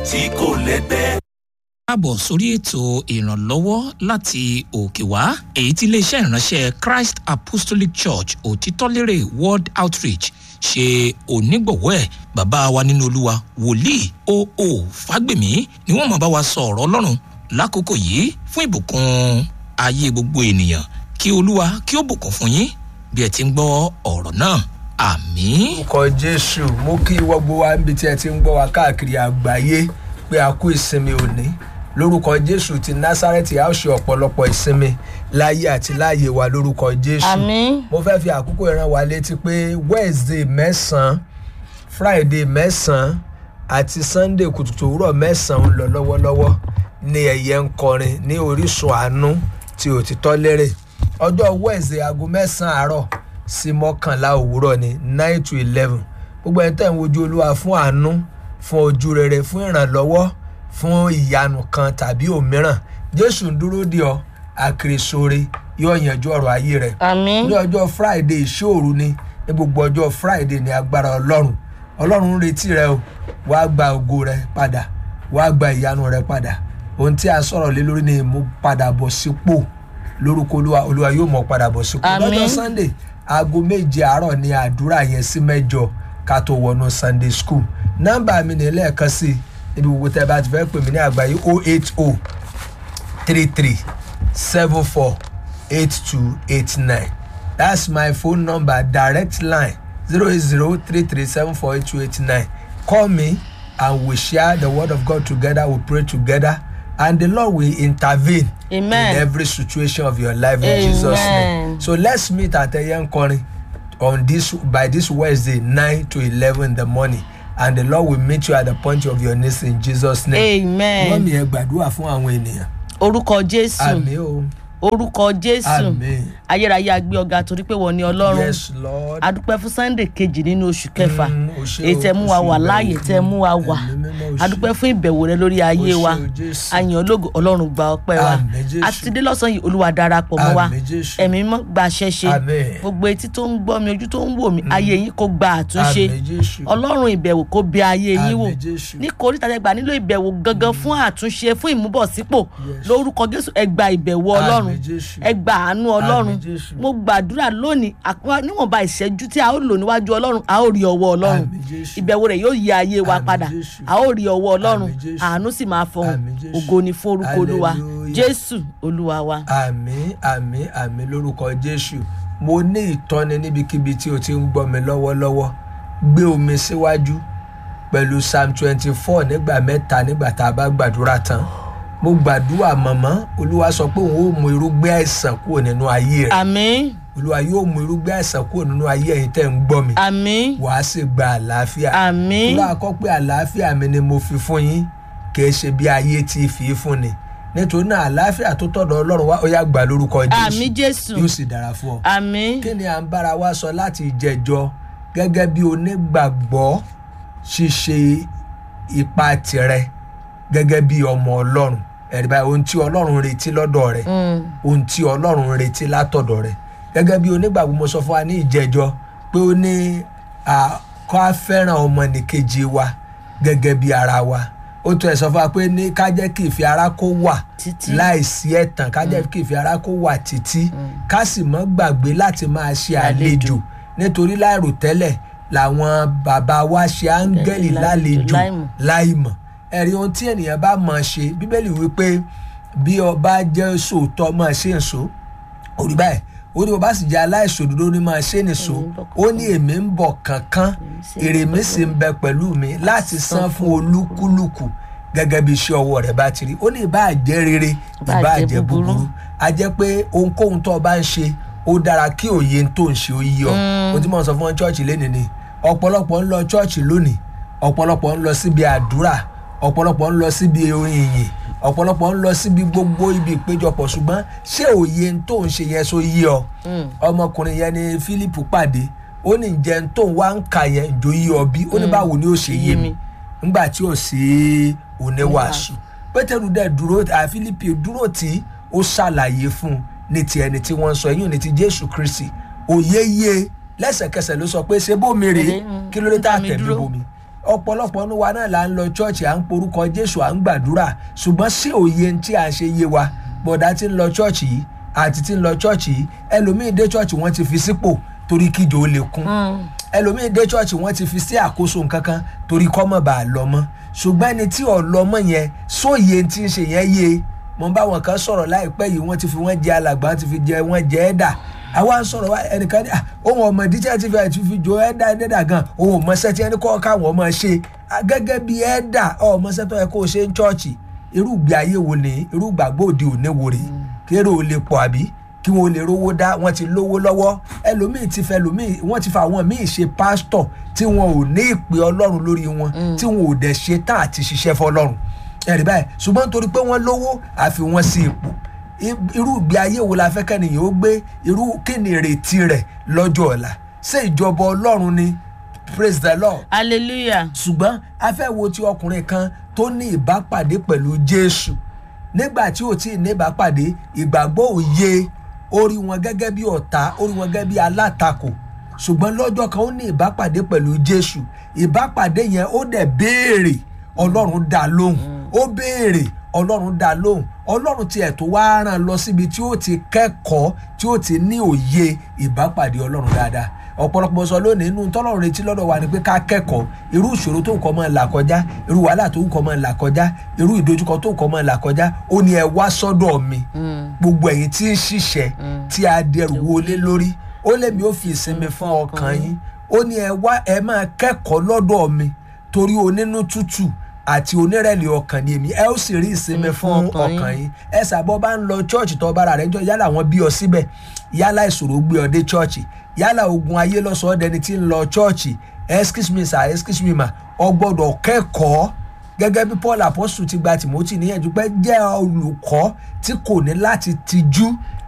tí kò lẹ́gbẹ́. káàbọ̀ sórí ètò ìrànlọ́wọ́ láti òkè wá èyí tí iléeṣẹ́ ìránṣẹ́ christ apostolic church òtítọ́lérè world outreach ṣe onígbọ̀wọ́ ẹ̀ bàbá wa nínú olúwa wòlíì oo fágbèmí ni wọ́n máa bá wa sọ ọ̀rọ̀ ọlọ́run lákòókò yìí fún ìbùkún ayé gbogbo ènìyàn kí olúwa kí ó bùkún fún yín bí ẹ ti ń gbọ́ ọ̀rọ̀ náà àmín. orúkọ jésù mú kí gbogbo wa níbi tí ẹ ti ń gbọ́ wa káàkiri àgbáyé pé a kú ìsinmi òní lórúkọ jésù ti násárẹ́tì a ó ṣe ọ̀pọ̀lọpọ̀ ìsinmi láyé àti láàyè wa lórúkọ jésù Àmín. mo fẹ́ fi àkókò ìran wa létí pé wednesday mẹ́sàn-án friday mẹ́sàn-án àti sunday kùtùkùtù òwúrọ̀ mẹ́sàn-án ń lọ lọ́wọ́lọ́wọ́ ní ẹ̀yẹ ń kọrin ní orísun àánú tí òtítọ́ lérè ọjọ́ wednesday aago mẹ́sàn-án àárọ̀ sí mọ́kànlá òwúrọ̀ ní nine to eleven gbogbo ẹni tẹ̀ ń wojú olúwa fún àánú fún ojú rere fún ìrànlọ́wọ́ fún ìyanu kan tàbí òmíràn jésù ń dúró dè ọ́ àkèrèsóre yóò yanjú ọ̀rọ̀ ayé rẹ̀ àmín ní ọjọ́ friday ìṣòro ni ní gbogbo ọjọ́ friday ní agbára ọlọ́run ọlọ́run ń retí rẹ o wàá gba ògo rẹ padà wàá gba ìyanu rẹ padà ohun tí a sọ̀rọ̀ lé lórí ni ìmúpadàbọ̀ sípò lórúkọ olúwa olúwa yóò mọ̀ padà bọ̀ sípò Àmín. lọ́jọ́ sunday aago méje àárọ̀ ni àdúrà yẹn sí mẹ́jọ ká tó wọnú sunday school nọ́mbà mi ní lẹ́ẹ̀kan sí i níbi gbogbo tẹ́ ẹ bá ti fẹ́ pè mí ní àgbáyé 080 33 74 8289 that's my phone number direct line 08033748289 call me and we share the word of god together we pray together and the lord will intervene Amen. in every situation of your life in jesus name Amen. so let's meet at eyankorin on this by this wednesday 9 to 11 in the morning and the lord will meet you at the point of your needs in jesus name amen mọ́mí ẹ gbàdúrà fún àwọn ènìyàn orúkọ jésù àmì o orúkọ jésù àmì ayérayé agbé ọgá torí pé wọ́n ní ọlọ́run yes lord adúpẹ́ fún sunday kejì nínú oṣù kẹfà Mm, o ṣé èyí o, tẹ mú wa oṣù wà ìbẹ̀wò láàyè tẹ mú wa wà Ẹ̀mí mímọ́ o ṣé. adúpẹ́ fún ìbẹ̀wò rẹ lórí ayé O ṣé wa o, Jésù. àyàn ológo ọlọ́run gba ọpẹ́ wa Àmín, Jésù. àti dé lọ́sàn yìí olúwa darapọ̀ mọ́ wa Àmín, Jésù. ẹ̀mí mọ́ gba ṣẹ́ṣe Àmín. gbogbo etí tó ń gbọ́ mi ojú tó ń wò mí ayé yín kó gba àtúnṣe Àmín, Jésù. ọlọ́run ìbẹ̀wò kó bẹ ayé yín wò Àmín, Jésù. ní koríta tẹgbà nílò ìbẹ̀wò gangan fún àtúnṣe fún ìmúbọ̀sípò Yes. lórúkọ jésù ẹ gba ìbẹ̀wò Àmín, ọlọ́run Jésù. ẹ gba àánú ọlọ́run Àmín, Jésù. mo gbàdúrà lónìí àpá- níwọ̀nba ìṣẹ́jú tí a ó lò níwájú ọlọ́run a ó rí ọwọ́ ọlọ́run Àmín, Jésù. ìbẹ̀wò rẹ̀ yóò yí ayé wa Àmín, padà Jésù. a ó rí ọwọ́ ọlọ́run Àmín, Jésù. àánú sì máa fọhùn Àmín, Jésù. ògo ni fún orúkọ olúwa Hallelujah. jésù olúwa wa. àmì àmì àmì lórúkọ jésù mo ní ìtọ́ni níbikíbi tí o ti ń gbọ́ mi lọ́wọ́lọ́wọ́ gbé omi síwájú pẹ̀lú psalm twenty four nígbà mẹ́ta nígbà tá a bá gbàdúrà tán mo gbàdúrà mọ̀mọ́ olúwa sọ pé òun ó mú irúgbẹ́ àìsàn kúrò nínú ayé rẹ̀ àmín olúwa yóò mú irúgbẹ́ àìsàn kúrò nínú ayé ẹ̀yin tẹ́ ń gbọ́ mi àmín wàá sì gba àlàáfíà àmín olúwa kọ́ pé àlàáfíà mi ni mo fi fún yín kìí ṣe bí ayé ti fi í fún ni nítorí náà àlàáfíà tó tọ̀dọ̀ ọlọ́run wá ó yá gbà lórúkọ àmín jésù yóò sì dára fún ọ. àmín kí ni à ń bára wa sọ láti ìjẹjọ gẹ́gẹ́ bí onígbàgbọ́ ṣíṣe ipa tirẹ̀ gẹ́gẹ́ bí ọmọ ọlọ́run ẹ̀rí báyìí ohun tí ọlọ́run retí lọ́dọ̀ rẹ̀ ohun tí ọlọ́run retí látọ̀dọ̀ rẹ̀ gẹ́gẹ́ bí onígbàgbọ́ mo sọ fún wa ní ìjẹjọ pé ó ní à, kó a fẹ́ràn ọmọnìkejì wa gẹ́gẹ́ bí ara wa ó tún ẹ̀ sọ fún wa pé ní ká jẹ́ kí ìfẹ́ ara kó wà Títí. láìsí ẹ̀tàn ká jẹ́ kí ìfẹ́ ara kó wà títí ká sì mọ́ gbàgbé láti máa ṣe àlejò nítorí láìròtẹ́lẹ̀ làwọn bàbá wa ṣe áńgẹ́lì lálejò láìmọ̀. láìmọ̀ ẹ̀rí ohun tí ènìyàn bá mọ̀ ṣe bíbélì wípé bí ọba jẹ́ sòótọ́ máa ṣe ń so orí báyìí ó ní bàbá sì jẹ́ aláìṣòdodo ní máa ṣe nìṣó ó ní èmi ń bọ̀ kankan èrè mi sì ń bẹ pẹ̀lú mi láti san fún olúkúlùkù gẹ́gẹ́ bí iṣẹ́ ọwọ́ rẹ̀ bá ti rí ó ní ìbáà jẹ́ rere Ìbáà ìbáà jẹ́ jẹ́ búburú. búburú a jẹ́ pé ohunkóhun tó o bá ń ṣe ó dára kí òye tó ń ṣe ó yí ọ mo ti mọ̀ sọ fún ọ chọ́ọ̀chì lẹ́nìí ni ọ̀pọ̀lọpọ̀ ń lọ chọ́ọ̀chì lónìí ọ̀pọ̀lọpọ̀ ń lọ síbi àdúrà ọ̀pọ̀lọpọ̀ ń lọ síbi orin ìyìn ọ̀pọ̀lọpọ̀ ń lọ síbi gbogbo ibi ìpéjọpọ̀ ṣùgbọ́n ṣé òye tó ń ṣe yẹn so yí ọ ọmọkùnrin yẹn ni philip pàdé ó ní ǹjẹ́ tó ń wá ń kà yẹn jò yí ọ bí ó ní báwo ni ó ṣe yé mi nígbà tí ò sí oníwàásù pétérù dẹ̀ dúró à philip dúró tí ó ṣàlàyé fún un ní ti ẹni tí wọ́n ń sọ ẹ̀yìn ní ti jésù kristi òye yé lẹ́sẹ̀kẹsẹ̀ ló sọ pé ṣé bómi rèé Mm, kí ló dé tá a dá mi tẹ̀lé dúró. bomi ọ̀pọ̀lọpọ̀ ní wa náà là ń lọ chọ́ọ̀chì à ń porúkọ jésù à ń gbàdúrà ṣùgbọ́n sí òye tí à ń ṣe yé wa bọ̀dá tí ń lọ chọ́ọ̀chì yìí àti tí ń lọ chọ́ọ̀chì yìí ẹlòmíì dé chọ́ọ̀chì wọ́n ti fi sípò torí kíjọ ó lè kún ẹlòmíì dé chọ́ọ̀chì wọ́n ti fi sí àkóso nǹkan kan torí kọ́mọ̀ bá a lọ mọ́ ṣùgbọ́n ẹni tí ò lọ mọ́ yẹn sóye tí ń ṣe yẹn yé mo bá wọn kan sọ̀rọ̀ láìpẹ́ yìí wọ́n ti fi wọ́n jẹ alàgbà wọ́n ti fi jẹ wọ́n jẹ ẹ̀dà àwa ń sọ̀rọ̀ wá ẹnìkan ní ohun ọmọ ìdíjẹ́ ti fi àti fi jo ẹ̀dà ẹ̀dà gan ohun ọmọọṣẹ́ tí ẹni kọ́ káwọn ọmọ ṣe gẹ́gẹ́ bí ẹ̀dà ọmọọṣẹ́ tó yẹ kó o ṣe ń chọ́ọ̀chì irú ìgbé ayé wo ni irú ìgbàgbọ́ òde òní wo rè kéré ò lè pọ̀ àbí kí wọn ò lè rówó dá wọn ti lówó lọ́wọ́ ẹlòmíì ti fẹ́ ẹlòmíì wọ́n ti fa àwọn míì ṣe pásítọ̀ tí wọn ò ní ìpè ọlọ́run lórí wọn tí wọn ò dẹ̀ ṣe tá àti ṣiṣẹ́ fọlọ́run ẹ̀rí báyìí ṣùgbọ́n torí pé wọ́n lówó àfi wọ́n sí ipò irú ìgbé ayé wo la fẹ́ kẹ́nìyàn ó gbé irú kí ni ìrètí rẹ̀ lọ́jọ́ ọ̀la ṣé ìjọba ọlọ́run ni praise the lord hallelujah ṣùgbọ́n a fẹ́ wo ti ọkùnrin kan tó ní ìbápàdé pẹ̀lú jésù nígbà tí ò tí ì ní ìbápàdé ìgbàgbọ́ òye ó rí wọn gẹ́gẹ́ bí ọ̀tá ó rí wọn gẹ́gẹ́ bí alátakò ṣùgbọ́n lọ́jọ́ kan ó ní ìbápàdé pẹ̀lú jésù ìbápàdé yẹn ó dẹ̀ béèrè ọlọ́run dá lóhùn ó béèrè ọlọ́run dá lóhùn ọlọ́run tiẹ̀ tó wá rán lọ síbi tí ó ti kẹ́kọ̀ọ́ tí ó ti ní òye ìbápàdé ọlọ́run dáadáa ọ̀pọ̀lọpọ̀ sọ lónìí inú tọ́lọ́run retí lọ́dọ̀ wa ni pé ká kẹ́kọ̀ọ́ irú ìṣòro tó nǹkan máa là kọjá irú wàhálà tó nǹkan máa là kọjá irú ìdojúkọ tó nǹkan máa là kọjá ó ní ẹ wá sọ́dọ̀ mi gbogbo ẹ̀yin tí ń ṣiṣẹ́ tí a dẹrù wọlé lórí ó lé mi ó fi ìsinmi fún ọkàn yín ó ní ẹ wá ẹ máa kẹ́kọ̀ọ́ lọ́dọ̀ mi torí onínú tútù àti onírẹ̀lẹ̀ ọkàn ni èmi ẹ ó sì rí ìsinmi fún ọkàn yín ẹ sàbọ̀ bá ń lọ chọ́ọ̀chì tó bára rẹ̀ jọ yálà wọn bí ọ síbẹ̀ yálà ìṣòro gbé ọ dé chọ́ọ̀chì yálà ogun ayé lọ́sọ̀ọ́ dẹni tí ń lọ chọ́ọ̀chì excuse me sir excuse me ma ọ gbọ́dọ̀ kẹ́kọ̀ọ́ gẹ́gẹ́ bí paul apostle ti gba timothy níyànjú pé jẹ́ olùkọ́ tí kò ní láti tijú